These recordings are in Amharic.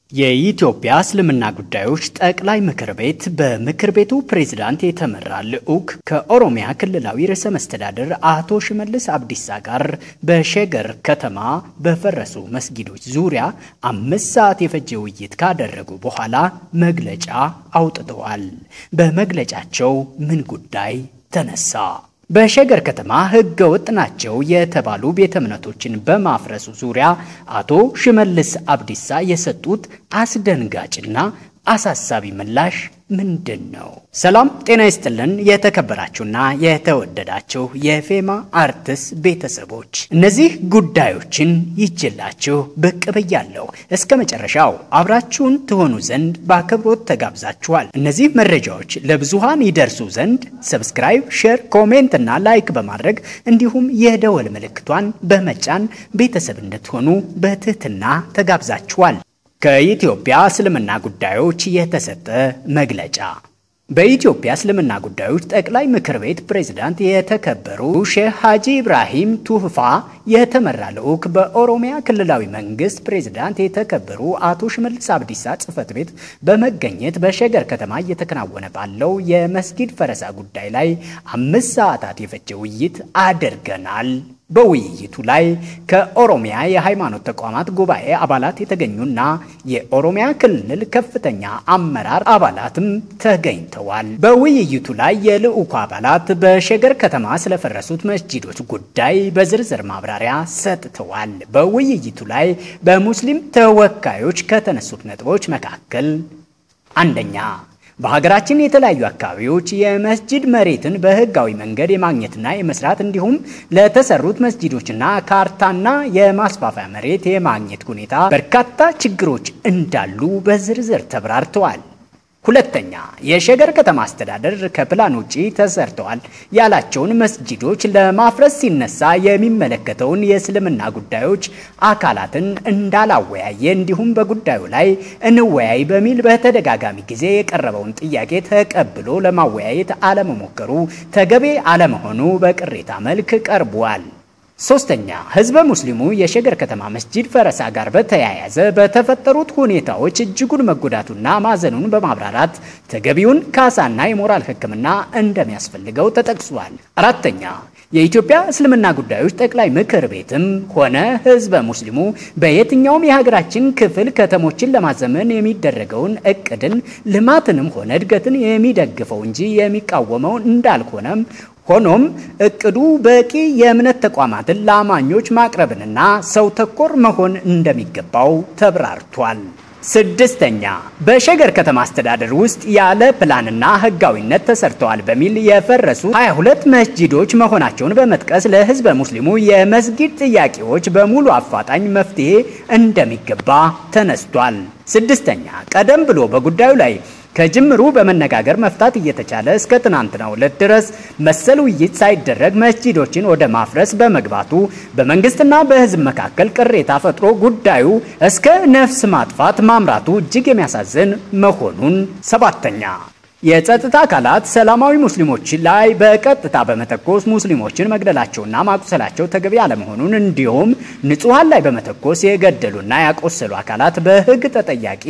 የኢትዮጵያ እስልምና ጉዳዮች ጠቅላይ ምክር ቤት በምክር ቤቱ ፕሬዝዳንት የተመራ ልዑክ ከኦሮሚያ ክልላዊ ርዕሰ መስተዳድር አቶ ሽመልስ አብዲሳ ጋር በሸገር ከተማ በፈረሱ መስጊዶች ዙሪያ አምስት ሰዓት የፈጀ ውይይት ካደረጉ በኋላ መግለጫ አውጥተዋል። በመግለጫቸው ምን ጉዳይ ተነሳ? በሸገር ከተማ ሕገ ወጥ ናቸው የተባሉ ቤተ እምነቶችን በማፍረሱ ዙሪያ አቶ ሽመልስ አብዲሳ የሰጡት አስደንጋጭና አሳሳቢ ምላሽ ምንድን ነው? ሰላም ጤና ይስጥልን። የተከበራችሁና የተወደዳችሁ የፌማ አርትስ ቤተሰቦች እነዚህ ጉዳዮችን ይችላችሁ ብቅ ብያለሁ። እስከ መጨረሻው አብራችሁን ትሆኑ ዘንድ በአክብሮት ተጋብዛችኋል። እነዚህ መረጃዎች ለብዙሃን ይደርሱ ዘንድ ሰብስክራይብ፣ ሼር፣ ኮሜንት እና ላይክ በማድረግ እንዲሁም የደወል ምልክቷን በመጫን ቤተሰብ እንድትሆኑ በትህትና ተጋብዛችኋል። ከኢትዮጵያ እስልምና ጉዳዮች የተሰጠ መግለጫ። በኢትዮጵያ እስልምና ጉዳዮች ጠቅላይ ምክር ቤት ፕሬዝዳንት የተከበሩ ሼህ ሀጂ ኢብራሂም ቱህፋ የተመራ ልዑክ በኦሮሚያ ክልላዊ መንግስት ፕሬዝዳንት የተከበሩ አቶ ሽመልስ አብዲሳ ጽህፈት ቤት በመገኘት በሸገር ከተማ እየተከናወነ ባለው የመስጊድ ፈረሳ ጉዳይ ላይ አምስት ሰዓታት የፈጀ ውይይት አድርገናል። በውይይቱ ላይ ከኦሮሚያ የሃይማኖት ተቋማት ጉባኤ አባላት የተገኙና የኦሮሚያ ክልል ከፍተኛ አመራር አባላትም ተገኝተዋል። በውይይቱ ላይ የልዑኩ አባላት በሸገር ከተማ ስለፈረሱት መስጂዶች ጉዳይ በዝርዝር ማብራሪያ ሰጥተዋል። በውይይቱ ላይ በሙስሊም ተወካዮች ከተነሱት ነጥቦች መካከል አንደኛ በሀገራችን የተለያዩ አካባቢዎች የመስጂድ መሬትን በህጋዊ መንገድ የማግኘትና የመስራት እንዲሁም ለተሰሩት መስጂዶችና ካርታና የማስፋፊያ መሬት የማግኘት ሁኔታ በርካታ ችግሮች እንዳሉ በዝርዝር ተብራርተዋል። ሁለተኛ የሸገር ከተማ አስተዳደር ከፕላን ውጪ ተሰርተዋል ያላቸውን መስጂዶች ለማፍረስ ሲነሳ የሚመለከተውን የእስልምና ጉዳዮች አካላትን እንዳላወያየ እንዲሁም በጉዳዩ ላይ እንወያይ በሚል በተደጋጋሚ ጊዜ የቀረበውን ጥያቄ ተቀብሎ ለማወያየት አለመሞከሩ ተገቢ አለመሆኑ በቅሬታ መልክ ቀርቧል። ሶስተኛ ህዝበ ሙስሊሙ የሸገር ከተማ መስጂድ ፈረሳ ጋር በተያያዘ በተፈጠሩት ሁኔታዎች እጅጉን መጎዳቱና ማዘኑን በማብራራት ተገቢውን ካሳና የሞራል ሕክምና እንደሚያስፈልገው ተጠቅሷል። አራተኛ የኢትዮጵያ እስልምና ጉዳዮች ጠቅላይ ምክር ቤትም ሆነ ህዝበ ሙስሊሙ በየትኛውም የሀገራችን ክፍል ከተሞችን ለማዘመን የሚደረገውን እቅድን ልማትንም ሆነ እድገትን የሚደግፈው እንጂ የሚቃወመው እንዳልሆነም ሆኖም እቅዱ በቂ የእምነት ተቋማትን ለአማኞች ማቅረብንና ሰው ተኮር መሆን እንደሚገባው ተብራርቷል። ስድስተኛ በሸገር ከተማ አስተዳደር ውስጥ ያለ ፕላንና ህጋዊነት ተሰርተዋል በሚል የፈረሱ 22 መስጂዶች መሆናቸውን በመጥቀስ ለህዝበ ሙስሊሙ የመስጊድ ጥያቄዎች በሙሉ አፋጣኝ መፍትሄ እንደሚገባ ተነስቷል። ስድስተኛ ቀደም ብሎ በጉዳዩ ላይ ከጅምሩ በመነጋገር መፍታት እየተቻለ እስከ ትናንትናው ዕለት ድረስ መሰል ውይይት ሳይደረግ መስጂዶችን ወደ ማፍረስ በመግባቱ በመንግስትና በህዝብ መካከል ቅሬታ ፈጥሮ ጉዳዩ እስከ ነፍስ ማጥፋት ማምራቱ እጅግ የሚያሳዝን መሆኑን። ሰባተኛ የጸጥታ አካላት ሰላማዊ ሙስሊሞች ላይ በቀጥታ በመተኮስ ሙስሊሞችን መግደላቸውና ማቁሰላቸው ተገቢ አለመሆኑን እንዲሁም ንጹሐን ላይ በመተኮስ የገደሉና ያቆሰሉ አካላት በህግ ተጠያቂ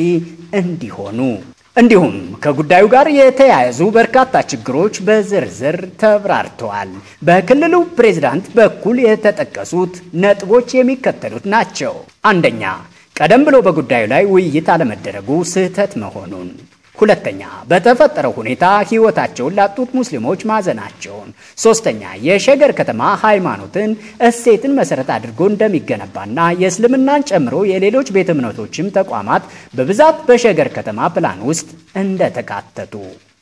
እንዲሆኑ እንዲሁም ከጉዳዩ ጋር የተያያዙ በርካታ ችግሮች በዝርዝር ተብራርተዋል። በክልሉ ፕሬዝዳንት በኩል የተጠቀሱት ነጥቦች የሚከተሉት ናቸው። አንደኛ፣ ቀደም ብሎ በጉዳዩ ላይ ውይይት አለመደረጉ ስህተት መሆኑን ሁለተኛ በተፈጠረው ሁኔታ ህይወታቸውን ላጡት ሙስሊሞች ማዘናቸውን። ሶስተኛ የሸገር ከተማ ሃይማኖትን እሴትን መሰረት አድርጎ እንደሚገነባና የእስልምናን ጨምሮ የሌሎች ቤተ እምነቶችም ተቋማት በብዛት በሸገር ከተማ ፕላን ውስጥ እንደተካተቱ።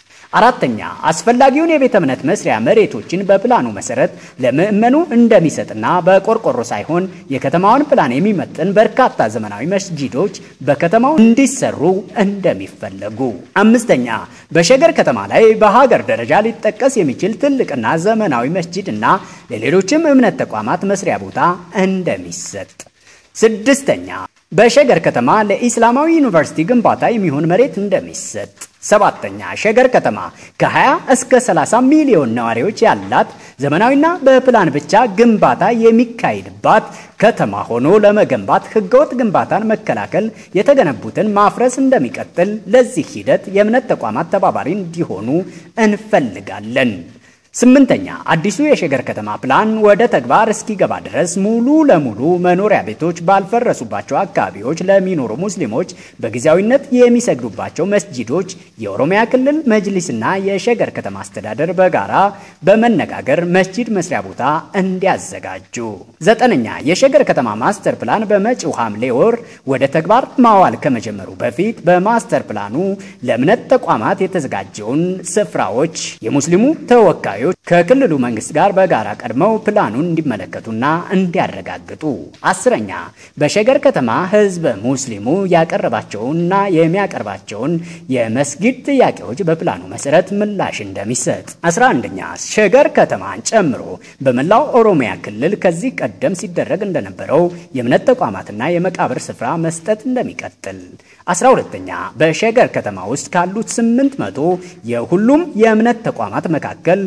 አራተኛ አስፈላጊውን የቤተ እምነት መስሪያ መሬቶችን በፕላኑ መሰረት ለምዕመኑ እንደሚሰጥና በቆርቆሮ ሳይሆን የከተማውን ፕላን የሚመጥን በርካታ ዘመናዊ መስጂዶች በከተማው እንዲሰሩ እንደሚፈለጉ። አምስተኛ በሸገር ከተማ ላይ በሀገር ደረጃ ሊጠቀስ የሚችል ትልቅና ዘመናዊ መስጂድ እና ለሌሎችም እምነት ተቋማት መስሪያ ቦታ እንደሚሰጥ። ስድስተኛ በሸገር ከተማ ለኢስላማዊ ዩኒቨርሲቲ ግንባታ የሚሆን መሬት እንደሚሰጥ። ሰባተኛ ሸገር ከተማ ከ20 እስከ 30 ሚሊዮን ነዋሪዎች ያላት ዘመናዊና በፕላን ብቻ ግንባታ የሚካሄድባት ከተማ ሆኖ ለመገንባት ህገወጥ ግንባታን መከላከል፣ የተገነቡትን ማፍረስ እንደሚቀጥል ለዚህ ሂደት የእምነት ተቋማት ተባባሪ እንዲሆኑ እንፈልጋለን። ስምንተኛ አዲሱ የሸገር ከተማ ፕላን ወደ ተግባር እስኪገባ ድረስ ሙሉ ለሙሉ መኖሪያ ቤቶች ባልፈረሱባቸው አካባቢዎች ለሚኖሩ ሙስሊሞች በጊዜያዊነት የሚሰግዱባቸው መስጂዶች የኦሮሚያ ክልል መጅሊስና የሸገር ከተማ አስተዳደር በጋራ በመነጋገር መስጂድ መስሪያ ቦታ እንዲያዘጋጁ። ዘጠነኛ የሸገር ከተማ ማስተር ፕላን በመጪው ሐምሌ ወር ወደ ተግባር ማዋል ከመጀመሩ በፊት በማስተር ፕላኑ ለእምነት ተቋማት የተዘጋጀውን ስፍራዎች የሙስሊሙ ተወካዮች ከክልሉ መንግስት ጋር በጋራ ቀድመው ፕላኑን እንዲመለከቱና እንዲያረጋግጡ። አስረኛ በሸገር ከተማ ህዝበ ሙስሊሙ ያቀረባቸውንና የሚያቀርባቸውን የመስጊድ ጥያቄዎች በፕላኑ መሰረት ምላሽ እንደሚሰጥ። አስራ አንደኛ ሸገር ከተማን ጨምሮ በመላው ኦሮሚያ ክልል ከዚህ ቀደም ሲደረግ እንደነበረው የእምነት ተቋማትና የመቃብር ስፍራ መስጠት እንደሚቀጥል። አስራ ሁለተኛ በሸገር ከተማ ውስጥ ካሉት ስምንት መቶ የሁሉም የእምነት ተቋማት መካከል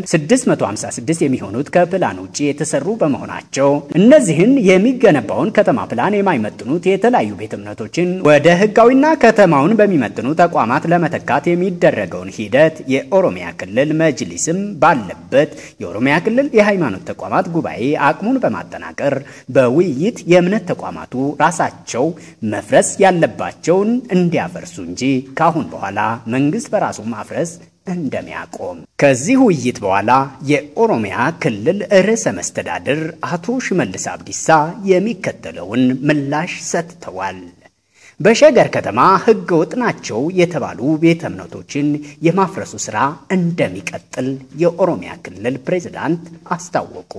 656 የሚሆኑት ከፕላን ውጭ የተሰሩ በመሆናቸው እነዚህን የሚገነባውን ከተማ ፕላን የማይመጥኑት የተለያዩ ቤተ እምነቶችን ወደ ህጋዊና ከተማውን በሚመጥኑ ተቋማት ለመተካት የሚደረገውን ሂደት የኦሮሚያ ክልል መጅሊስም ባለበት የኦሮሚያ ክልል የሃይማኖት ተቋማት ጉባኤ አቅሙን በማጠናቀር በውይይት የእምነት ተቋማቱ ራሳቸው መፍረስ ያለባቸውን እንዲያፈርሱ እንጂ ካሁን በኋላ መንግስት በራሱ ማፍረስ እንደሚያቆም ከዚህ ውይይት በኋላ የኦሮሚያ ክልል ርዕሰ መስተዳድር አቶ ሽመልስ አብዲሳ የሚከተለውን ምላሽ ሰጥተዋል። በሸገር ከተማ ህገ ወጥ ናቸው የተባሉ ቤተ እምነቶችን የማፍረሱ ስራ እንደሚቀጥል የኦሮሚያ ክልል ፕሬዝዳንት አስታወቁ።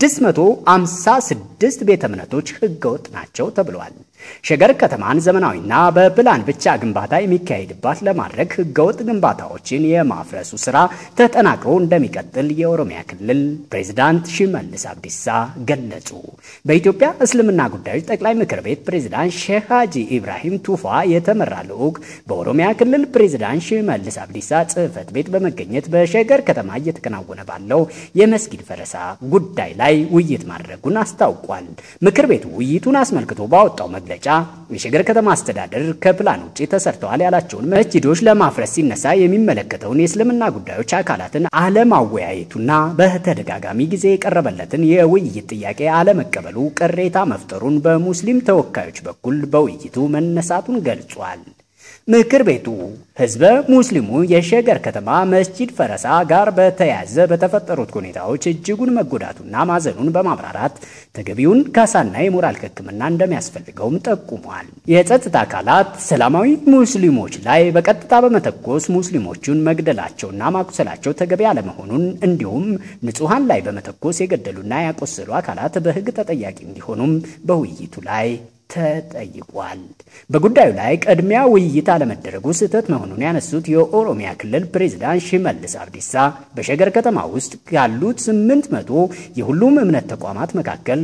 656 ቤተ እምነቶች ህገ ወጥ ናቸው ተብለዋል። ሸገር ከተማን ዘመናዊና በፕላን ብቻ ግንባታ የሚካሄድባት ለማድረግ ህገወጥ ግንባታዎችን የማፍረሱ ስራ ተጠናክሮ እንደሚቀጥል የኦሮሚያ ክልል ፕሬዝዳንት ሽመልስ አብዲሳ ገለጹ። በኢትዮጵያ እስልምና ጉዳዮች ጠቅላይ ምክር ቤት ፕሬዝዳንት ሼህ ሀጂ ኢብራሂም ቱፋ የተመራ ልዑክ በኦሮሚያ ክልል ፕሬዝዳንት ሽመልስ አብዲሳ ጽህፈት ቤት በመገኘት በሸገር ከተማ እየተከናወነ ባለው የመስጊድ ፈረሳ ጉዳይ ላይ ውይይት ማድረጉን አስታውቋል። ምክር ቤቱ ውይይቱን አስመልክቶ ባወጣው መግለጫ የሸገር ከተማ አስተዳደር ከፕላን ውጭ ተሰርተዋል ያላቸውን መስጂዶች ለማፍረስ ሲነሳ የሚመለከተውን የእስልምና ጉዳዮች አካላትን አለማወያየቱና በተደጋጋሚ ጊዜ የቀረበለትን የውይይት ጥያቄ አለመቀበሉ ቅሬታ መፍጠሩን በሙስሊም ተወካዮች በኩል በውይይቱ መነሳቱን ገልጿል። ምክር ቤቱ ህዝበ ሙስሊሙ የሸገር ከተማ መስጂድ ፈረሳ ጋር በተያያዘ በተፈጠሩት ሁኔታዎች እጅጉን መጎዳቱና ማዘኑን በማብራራት ተገቢውን ካሳና የሞራል ሕክምና እንደሚያስፈልገውም ጠቁሟል። የጸጥታ አካላት ሰላማዊ ሙስሊሞች ላይ በቀጥታ በመተኮስ ሙስሊሞቹን መግደላቸውና ማቁሰላቸው ተገቢ አለመሆኑን እንዲሁም ንጹሐን ላይ በመተኮስ የገደሉና ያቆሰሉ አካላት በሕግ ተጠያቂ እንዲሆኑም በውይይቱ ላይ ተጠይቋል። በጉዳዩ ላይ ቅድሚያ ውይይት አለመደረጉ ስህተት መሆኑን ያነሱት የኦሮሚያ ክልል ፕሬዝዳንት ሽመልስ አብዲሳ በሸገር ከተማ ውስጥ ያሉት 800 የሁሉም እምነት ተቋማት መካከል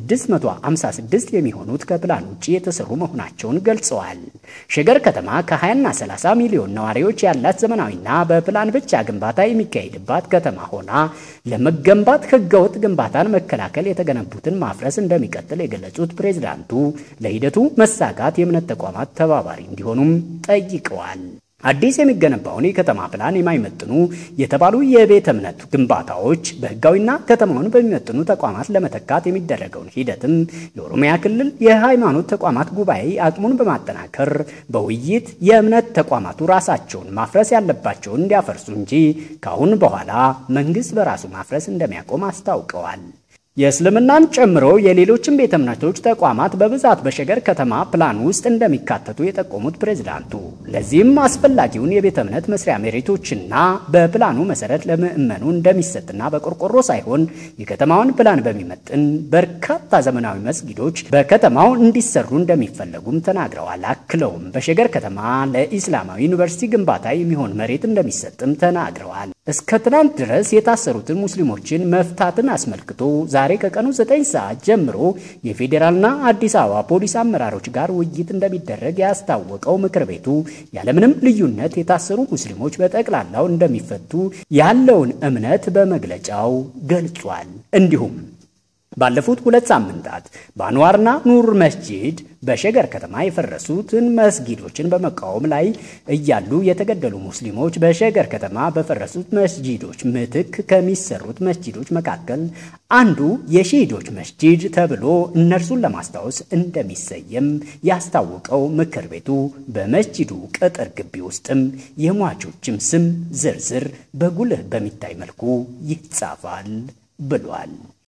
656 የሚሆኑት ከፕላን ውጭ የተሰሩ መሆናቸውን ገልጸዋል። ሸገር ከተማ ከ20ና 30 ሚሊዮን ነዋሪዎች ያላት ዘመናዊና በፕላን ብቻ ግንባታ የሚካሄድባት ከተማ ሆና ለመገንባት ህገወጥ ግንባታን መከላከል፣ የተገነቡትን ማፍረስ እንደሚቀጥል የገለጹት ፕሬዝዳንቱ ለሂደቱ መሳካት የእምነት ተቋማት ተባባሪ እንዲሆኑም ጠይቀዋል። አዲስ የሚገነባውን የከተማ ፕላን የማይመጥኑ የተባሉ የቤተ እምነት ግንባታዎች በህጋዊና ከተማውን በሚመጥኑ ተቋማት ለመተካት የሚደረገውን ሂደትም የኦሮሚያ ክልል የሃይማኖት ተቋማት ጉባኤ አቅሙን በማጠናከር በውይይት የእምነት ተቋማቱ ራሳቸውን ማፍረስ ያለባቸውን እንዲያፈርሱ እንጂ ከአሁን በኋላ መንግስት በራሱ ማፍረስ እንደሚያቆም አስታውቀዋል። የእስልምናን ጨምሮ የሌሎችን ቤተ እምነቶች ተቋማት በብዛት በሸገር ከተማ ፕላን ውስጥ እንደሚካተቱ የጠቆሙት ፕሬዝዳንቱ ለዚህም አስፈላጊውን የቤተ እምነት መስሪያ መሬቶችና በፕላኑ መሰረት ለምዕመኑ እንደሚሰጥና በቆርቆሮ ሳይሆን የከተማውን ፕላን በሚመጥን በርካታ ዘመናዊ መስጊዶች በከተማው እንዲሰሩ እንደሚፈለጉም ተናግረዋል። አክለውም በሸገር ከተማ ለኢስላማዊ ዩኒቨርሲቲ ግንባታ የሚሆን መሬት እንደሚሰጥም ተናግረዋል። እስከ ትናንት ድረስ የታሰሩትን ሙስሊሞችን መፍታትን አስመልክቶ ዛሬ ከቀኑ 9 ሰዓት ጀምሮ የፌዴራልና አዲስ አበባ ፖሊስ አመራሮች ጋር ውይይት እንደሚደረግ ያስታወቀው ምክር ቤቱ ያለምንም ልዩነት የታሰሩ ሙስሊሞች በጠቅላላው እንደሚፈቱ ያለውን እምነት በመግለጫው ገልጿል። እንዲሁም ባለፉት ሁለት ሳምንታት በአንዋርና ኑር መስጂድ በሸገር ከተማ የፈረሱትን መስጊዶችን በመቃወም ላይ እያሉ የተገደሉ ሙስሊሞች በሸገር ከተማ በፈረሱት መስጂዶች ምትክ ከሚሰሩት መስጂዶች መካከል አንዱ የሺዶች መስጂድ ተብሎ እነርሱን ለማስታወስ እንደሚሰየም ያስታወቀው ምክር ቤቱ በመስጂዱ ቅጥር ግቢ ውስጥም የሟቾችም ስም ዝርዝር በጉልህ በሚታይ መልኩ ይጻፋል ብሏል።